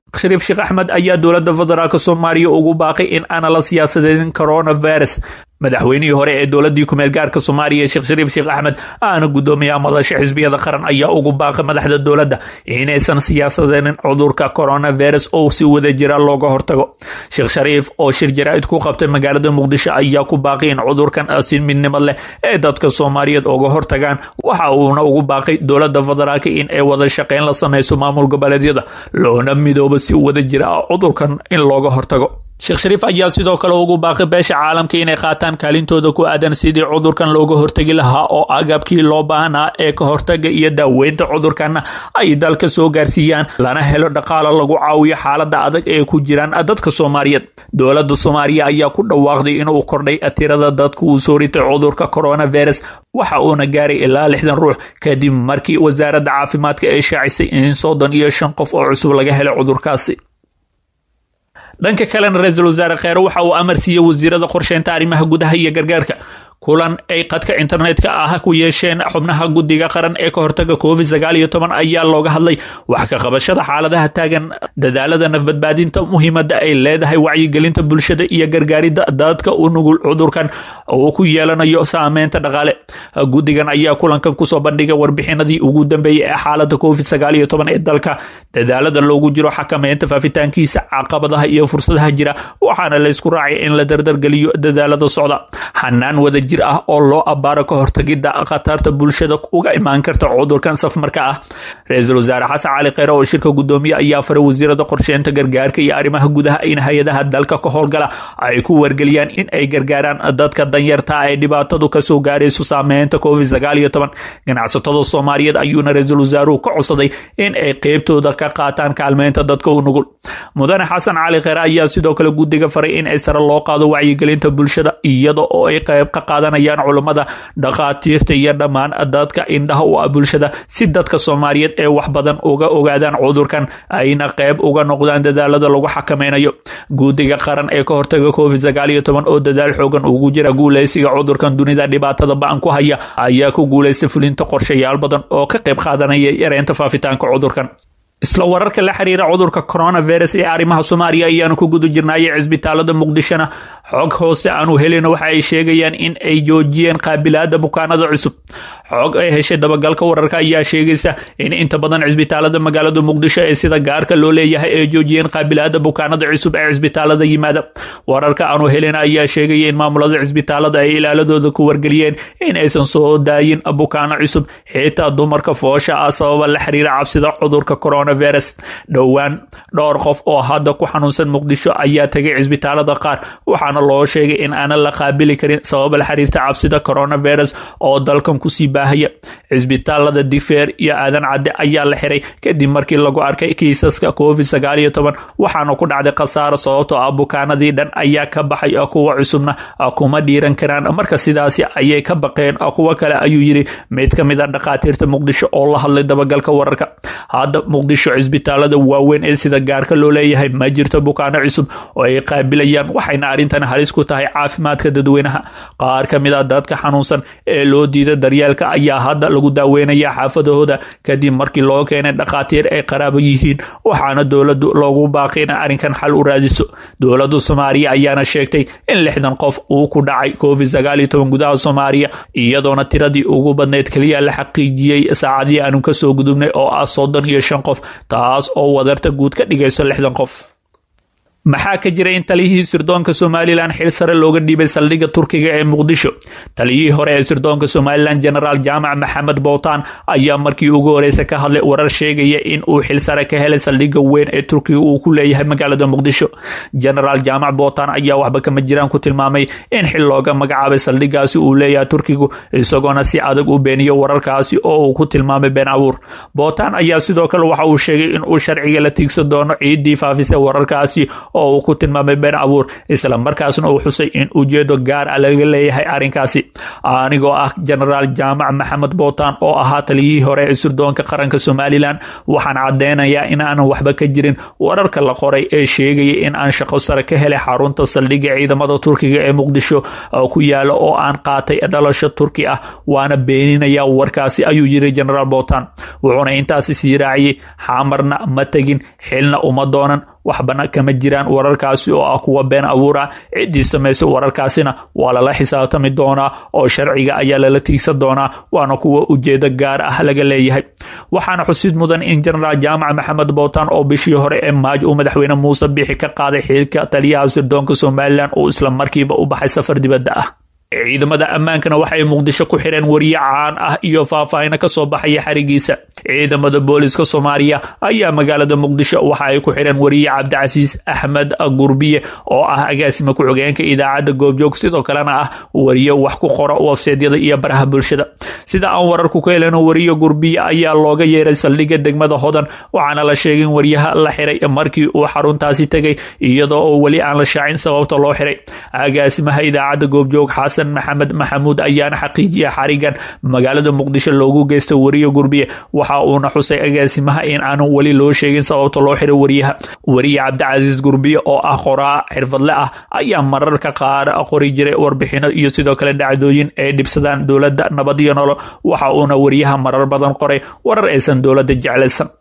shariif sheekh axmed ayaa dowladda federaalk soomaaliya ugu baaqay in aana la siyaasadeyn coronavirus madaxweynihii hore ee dowladii kumeel gaarka soomaaliya sheekh shariif sheekh axmed aana guddoomiyaha madasha xisbiyada qaran ayaa ugu baaqay madaxda dowladda inaysan siyaasadeynin cudurka coronavirus oo si wada jira looga hortago sheekh shariif oo shir jaraa'id ku qabtay magaalada muqdisho ayaa ku baaqay in cudurkan si midnimad leh ee dadka soomaaliyeed uga hortagaan waxa uuna ugu baaqay dowladda federaalk in ay wada shaqeyn la sameyso maamul goboleedyada loona midoobo si wada jira ah cudurkan in looga hortago sheekh shariif ayaa sidoo kale ugu baaqay beesha caalamka inay qaataan kaalintooda ku aadan sidii cudurkan looga hortegi lahaa oo agabkii loo baahnaa ee ka hortaga iyo daaweynta cudurkanna ay dalka soo gaarsiiyaan lana helo dhaqaalo lagu caawiyo xaalada adag ee ku jiraan dadka soomaaliyeed dowladda soomaaliya ayaa ku dhawaaqday inuu kordhay tirada dadka uu soo ritay cudurka coronavirus waxa uuna gaaray ilaa lixdan ruux kadib markii wasaaradda caafimaadka ay shaacisay in soddon iyo shan qof oo cusub laga helay cudurkaasi dhanka kalena ra-iisul wasaare kheere waxa uu amar siiyey wasiirada qorsheynta arrimaha gudaha iyo gargaarka kulan ay qadka internetka ah ku yeesheen xubnaha guddiga qaran ee ka hortaga covid sagaal iyo toban ayaa looga hadlay wax ka qabashada xaaladaha taagan dadaalada nafbadbaadinta muhiimada ay leedahay wacyigelinta bulshada iyo gargaaridda dadka u nugul cudurkan uu ku yeelanayo saameynta dhaqaale guddigan ayaa kulankan kusoo bandhigay warbixinadii ugu dambeeyey ee xaalada covid sagaal iyo toban ee dalka dadaalada loogu jiro xakameynta faafitaankiisa caqabadaha iyo fursadaha jira waxaana laysku raacay in la dardargeliyo dadaalada socda xanaan wada jir ah oo loo abbaaro ka hortagidda khatarta bulshada uga imaan karta cudurkan safmarka ah ra-iisul wasaare xasan cali kheyre oo shirka guddoomiye ayaa faray wasiirada qorsheynta gargaarka iyo arrimaha gudaha in hay-adaha dalka ka howlgala ay ku wargeliyaan in ay gargaaraan dadka danyarta ee dhibaatadu kasoo gaarayso saameynta covid sagaal iyo toban ganacsatada soomaaliyeed ayuuna ra-iisul wasaaruhu ka codsaday in ay qeybtooda ka qaataan kaalmeynta dadka u nugul mudane xasan cali kheyre ayaa sidoo kale guddiga faray in ay sare loo qaado wacyigelinta bulshada iyada oo ay qeyb ka qaadanayaan culummada dhakhaatiirta iyo dhammaan dadka indhaha u ah bulshada si dadka soomaaliyeed ee wax badan uga ogaadaan cudurkan ayna qeyb uga noqdaan dadaalada lagu xakameynayo guddiga qaran ee ka hortaga covid sagaal iyo toban oo dadaal xoogan ugu jira guuleysiga cudurkan dunida dhibaatada ba-an ku haya ayaa ku guuleystay fulinta qorshayaal badan oo ka qeyb qaadanaya yareynta faafitaanka cudurkan isla wararka la xiriira cudurka coronavirus ee arrimaha soomaaliya ayaanu ku guda jirnaayay cisbitaalada muqdishona xog hoose aanu helina waxa ay sheegayaan in ay joojiyeen qaabilaada bukaanada cusub xog ay heshay dabagalka wararka ayaa sheegaysa in inta badan cisbitaalada magaalada muqdisho ee sida gaarka loo leeyahay ay joojiyeen qaabilaada bukaanada cusub ee cisbitaalada yimaada wararka aanu helina ayaa sheegaya in maamulada cisbitaalada ay ilaaladooda ku wargeliyeen in aysan soo daayin bukaano cusub xitaa dumarka foosha ah sababa la xiriira cabsida cudurka corona virus dhowaan dhowr qof oo hadda ku xanuunsan muqdisho ayaa tegay cisbitaalada qaar waxaana loo sheegay in aanan la qaabili karin sabab la xiriirta cabsida coronavirus oo dalkan kusii baahaya cisbitaalada digfeer iyo aadan cadde ayaa la xiray kadib markii lagu arkay kiisaska covid sagaal iyo toban waxaana ku dhacday khasaaro sababtoo ah bukaanadii dhan ayaa ka baxay kuwa cusubna kuma dhiiran karaan marka sidaasi ayay ka baqeen kuwo kale ayuu yiri mid ka mid a dhakhaatiirta muqdisho oo la hadlay dabagalka wararka hadda muqdisho cisbitaalada waaweyn ee sida gaarka loo leeyahay ma jirto bukaano cusub oo ay qaabilayaan waxayna arrintan halis ku tahay caafimaadka dadweynaha qaar ka mid a dadka xanuunsan ee loo diida daryeelka ayaa hadda lagu daaweynaya xaafadahooda kadib markii loo keenay dhakhaatiir ay qaraabo yihiin waxaana dowladu loogu baaqay in arrinkan xal u raadiso dowladda soomaaliya ayaana sheegtay in lixdan qof uu ku dhacay covid sagaal iyo toban gudaha soomaaliya iyadoona tiradii ugu badnayd keliya la xaqiijiyey saacadii aanu kasoo gudubnay oo ah soddon iyo shan qof taas oo wadarta guud ka dhigayso lixdan qof maxaa ka jira in taliyihii sirdoonka somalilan xil sare looga dhiibay saldhigga turkiga ee muqdisho taliyihii hore ee sirdoonka somalilan genaraal jaamac maxamed bowtaan ayaa markii ugu horeysa ka hadlay warar sheegaya in uu xil sare ka helay saldhigga weyn ee turkiga uu ku leeyahay magaalada muqdisho genaraal jaamac bowtaan ayaa waxba kama jiraan ku tilmaamay in xil looga magacaabay saldhiggaasi uu leeyahay turkigu isagoona si adag u beeniyo wararkaasi oo uu ku tilmaamay been abuur bowtaan ayaa sidoo kale waxa uu sheegay in uu sharciga la tiigsan doono ciiddii faafisay wararkaasi oo uu ku tilmaamay been abuur isla markaasna uu xusay in ujeedo gaar ah laga leeyahay arrinkaasi anigoo ah jenaraal jaamac maxamed bootaan oo ahaa taliyihii hore ee sirdoonka qaranka somalilan waxaan caddeynayaa in aanan waxba ka jirin wararka la qoray ee sheegaya in aan shaqo sare ka helay xarunta saldhigga ciidamada turkiga ee muqdisho ku yaala oo aan qaatay dhalasho turki ah waana beeninaya warkaasi ayuu yiri jenaraal bootaan wuxuuna intaasi sii raaciyey xamarna ma tegin xilna uma doonan waxbana kama jiraan wararkaasi oo ah kuwa been abuur ah ciddii samaysay wararkaasina waa lala xisaabtami doonaa oo sharciga ayaa lala tiigsan doonaa waana kuwa ujeedo gaar ah laga leeyahay waxaana xusid mudan in jenaraal jaamac maxamed bootaan oo bishii hore ee maaj uu madaxweyne muuse bixi ka qaaday xiilka taliyaha sirdoonka somalilan uu isla markiiba u baxay safar dibadda ah ciidamada ammaankana waxay muqdisho ku xireen wariye caan ah iyo faahfaahino ka soo baxaya xarigiisa ciidamada booliska soomaaliya ayaa magaalada muqdisho waxa ay ku xireen wariye cabdicasiis axmed gurbiye oo ah agaasima ku-xigeenka idaacadda goobjoog sidoo kalena ah wariye wax ku qora wafseedyada iyo baraha bulshada sida aan wararku ka heleno wariye gurbiye ayaa looga yeeray saldhigga degmada hodan waxaana la sheegay in wariyaha la xiray markii uu xaruntaasi tegay iyadoo oo weli aan la shaacin sababta loo xiray agaasimaha idaacadda goobjoog xasan maxamed maxamuud ayaana xaqiijiya xarigan magaalada muqdisho loogu geysta wariye gurbiye waxa uuna xusay agaasimaha in aanan weli loo sheegin sababta loo xiray wariyaha wariye cabdicasiis gurbiye oo ah qoraa xirfadle ah ayaa mararka qaar qori jiray warbixino iyo sidoo kale dhacdooyin ay dhibsadaan dowladda nabad iyo nolo waxa uuna wariyaha marar badan qoray warar aysan dowladda jeclaysan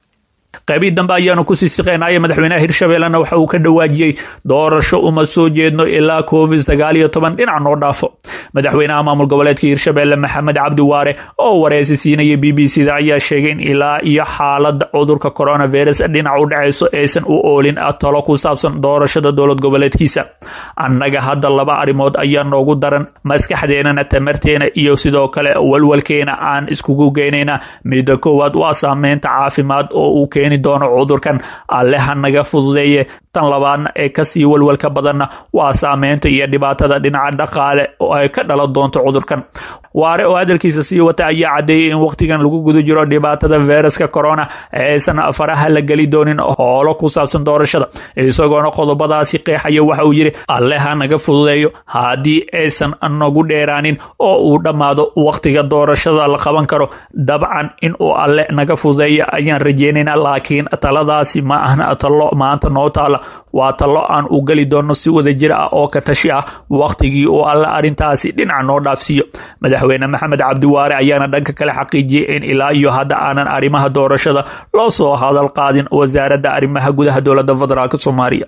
qaybii dambe ayaanu kusii siqeynaya madaxweynaha hirshabeellena waxa uu ka dhawaajiyey doorasho uma soo jeedno ilaa covid sagaal iyo toban dhinac noo dhaafo madaxweynaha maamul goboleedka hirshabeelle maxamed cabdi waare oo wareysi siinaya b b c da ayaa sheegay in ilaa iyo xaalada cudurka coronavirus dhinac u dhacayso aysan u oolin talo ku saabsan doorashada dowlad goboleedkiisa annaga hadda laba arrimood ayaa noogu daran maskaxdeenana tamarteena iyo sidoo kale walwalkeena aan iskugu geynayna midda koowaad waa saameynta caafimaad oo uu keeni doono cudurkan alle ha naga fududeeye tan labaadna ee kasii walwalka badanna waa saameynta iyo dhibaatada dhinaca dhaqaale oo ay ka dhalan doonto cudurkan waare oo hadalkiisa sii wata ayaa caddeeyey in wakhtigan lagu guda jiro dhibaatada feyraska corona aysan faraha la geli doonin hoolo ku saabsan doorashada isagoona qodobadaasi qeexaya waxa uu yidhi alle ha naga fududeeyo haddii aysan nagu dheeraanin oo uu dhammaado wakhtiga doorashada la qaban karo dabcan inuu alle naga fududeeyo ayaan rajeynayna laakiin taladaasi ma ahna talo maanta noo taala waa talo aan u geli doono si wada jir ah oo ka tashi ah wakhtigii uu alle arrintaasi dhinac noo dhaafsiiyo madaxweyne maxamed cabdiwaare ayaana dhanka kale xaqiijiyey in ilaa iyo hadda aanan arrimaha doorashada loo soo hadal qaadin wasaaradda arrimaha gudaha dowladda federaalk soomaaliya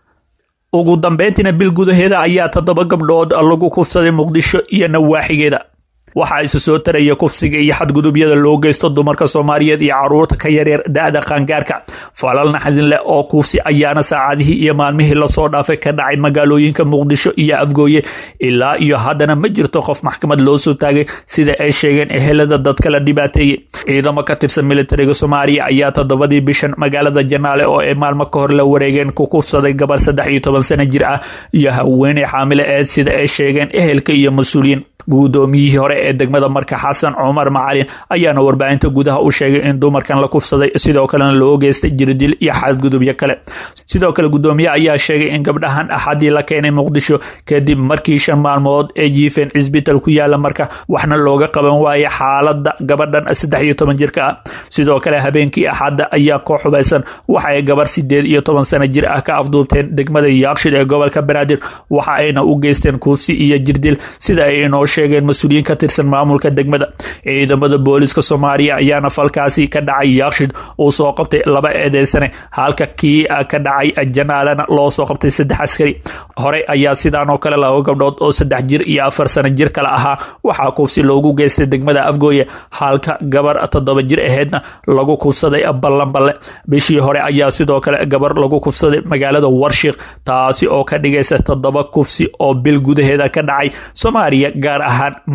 ugu dambeyntiina bil gudaheeda ayaa toddoba gabdhood lagu kufsaday muqdisho iyo nawaaxigeeda waxaa isa soo taraya kufsiga iyo xadgudubyada loo geysto dumarka soomaaliyeed iyo caruurta ka yaryar da-da qaangaarka falal naxdin leh oo kufsi ayaana saacadihii iyo maalmihii lasoo dhaafay ka dhacay magaalooyinka muqdisho iyo afgooye ilaa iyo haddana ma jirto qof maxkamad loo soo taagay sida ay sheegeen ehelada dadka la dhibaateeyey ciidamo ka tirsan militariga soomaaliya ayaa toddobadii bishan magaalada janaale oo ay maalmo ka hor la wareegeen ku kufsaday gabar saddex iyo toban sano jir ah iyo haweeney xaamile eed sida ay sheegeen ehelka iyo mas-uuliyiin gudoomiyihii hore ee degmada marka xasan cumar macalin ayaana warbaahinta gudaha u sheegay in dumarkan la kufsaday sidoo kalena loo geystay jirdil iyo xadgudubyo kale sidoo kale gudoomiye ayaa sheegay in gabdhahan axadii la keenay muqdisho kadib markii shan maalmood ee jiifeen cisbital ku yaala marka waxna looga qaban waayay xaalada gabadhan saddex iyo toban jirka ah sidoo kale habeenkii axadda ayaa koox hubaysan waxaay gabar sideed iyo toban sano jir ah ka afduubteen degmada yaakshid ee gobolka banaadir waxa ayna u geysteen kuufsi iyo jirdil sida ay inoo sheegeen mas-uuliyiin ka tirsan maamulka degmada ciidamada booliska soomaaliya ayaana falkaasi ka dhacay yaakshid uu soo qabtay laba eedeysane halka kii ka dhacay janaalana loo soo qabtay saddex askari horey ayaa sidaan oo kale laba gabdhood oo saddex jir iyo afar sano jir kale ahaa waxaa kufsi loogu geystay degmada afgooye halka gabar toddoba jir aheedna lagu kufsaday ballanballe bishii hore ayaa sidoo kale gabar lagu kufsaday magaalada warshiik taasi oo ka dhigaysa toddoba kufsi oo bil gudaheeda ka dhacay soomaaliya gaar ahaan magaalooyin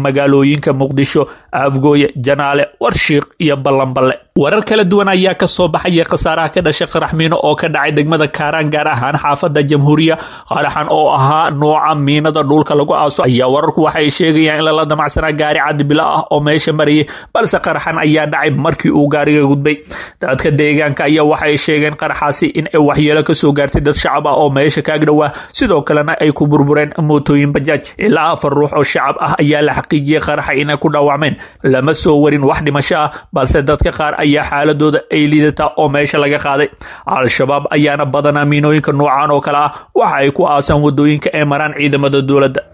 degmooyinka muqdisho afgooye janaale warshiiq iyo ballanballe warar kala duwan ayaa ka soo baxaya khasaaraha ka dhashay qarax miino oo ka dhacay degmada kaaraan gaar ahaan xaafada jamhuuriya qaraxan oo ahaa nooca miinada dhulka lagu aaso ayaa wararku waxay sheegayaan in lala damacsanaa gaari cadibila ah oo meesha marayay balse qaraxan ayaa dhacay markii uu gaariga gudbay dadka deegaanka ayaa waxay sheegeen qaraxaasi in ay waxyeelo kasoo gaartay dad shacab ah oo meesha kaag dhowaa sidoo kalena ay ku burbureen mootooyin bajaaj ilaa afar ruux oo shacab ah ayaa la xaqiijiyey qaraxa inay ku dhaawacmeen lama soo warin wax dhimasho ah balse dadka qaar ayaa xaaladooda ay liidataa oo meesha laga qaaday al-shabaab ayaana badanaa miinooyinka noocan oo kale ah waxa ay ku aasaan wadooyinka ee maraan ciidamada dowladda